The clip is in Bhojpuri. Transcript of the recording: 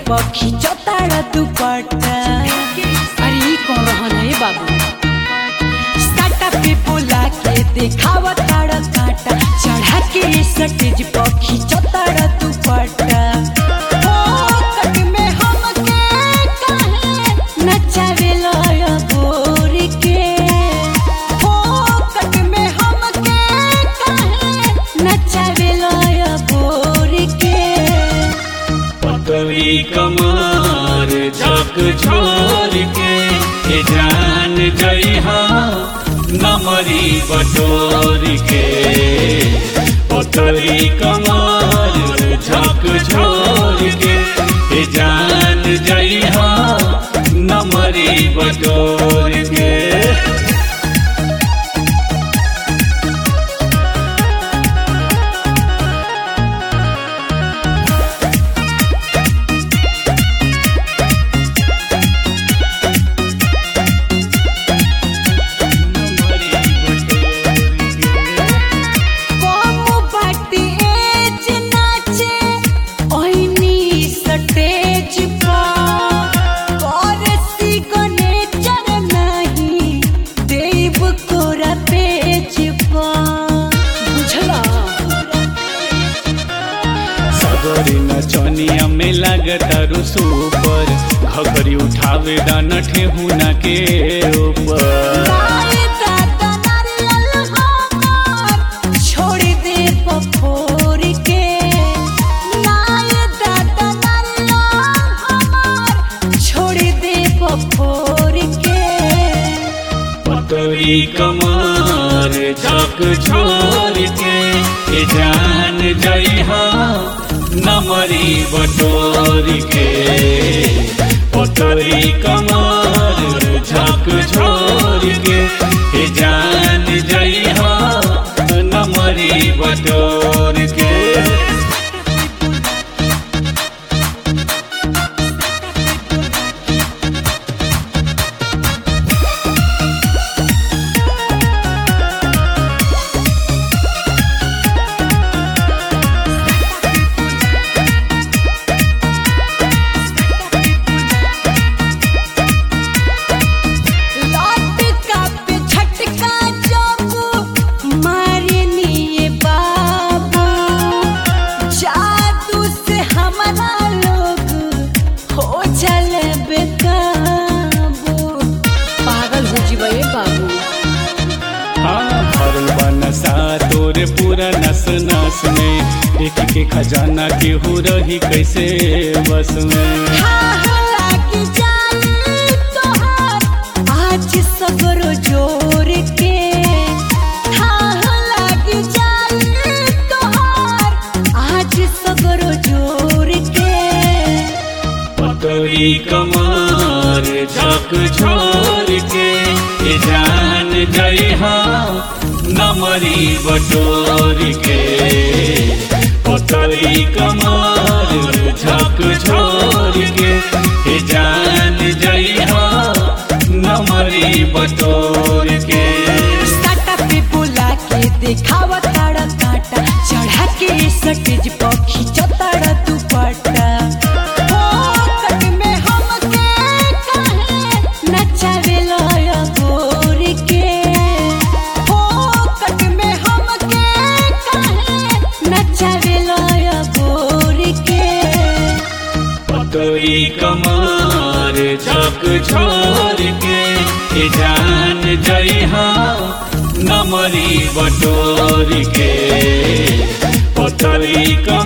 पखी चताड़ा दुपट्टा अरे ई कौन रहन है बाबू साटा पे बोला के देखावा ताड़ा काटा चढ़ा के सटेज पखी चताड़ा दुपट्टा ओ कट में हमके काहे नचावे लया गोर के ओ कट में हमके काहे नचावे लया गोर के पतली कमर झक छोर के ए जान जइहा नमरी बटोर के पतली कमर झक छोर के ए जान जइहा नमरी बटोर के कम बाटी एज नाचे ओइनी सटेज पर परसी गनेचर नहीं देव कोरा पेज पर बुझला सगरी नचनिया में लगता सुपर घगरी उठावे दाना ठेहुना के ऊपर नाई दादा नारियल हमार छोड़ दे पफोर के नाई दादा नारियल हमार छोड़ दे पफोर के पतरी कमर झक छोर के ए जान जइहा नमरी बटोर के पतरी कमर झक छोर के ए जान जइहा नमरी बटोर के लौट का पे झटका जब मारनी ये बाबू जादू से हमारा लोग हो चले बेकाबू पागल हो जीवा ए बाबू हाँ भरल बा नशा तोरे पूरा नस नस में एक के खजाना के हो रही कैसे बस में हाँ लागी जाली तोहार आज सगरो जोर के हाँ लागी जाली तोहार आज सगरो जोर के पतरी कमर झक छोर के ए जान जइहा नमरी बटोर के पतरी कमर झक छोर के ए जान जइहा नमरी बटोर के साटा पे बोला के देखावा ताड़ा काटा चढ़ा के सटेज पखी चताड़ा दुपट्टा ओ कट में हमके काहे नचावे लया गोर के ओ कट में हमके काहे नचावे लया गोर के पतरी कमर झक छोर के ए जान जइहा नमरी बटोर के पतरी कमर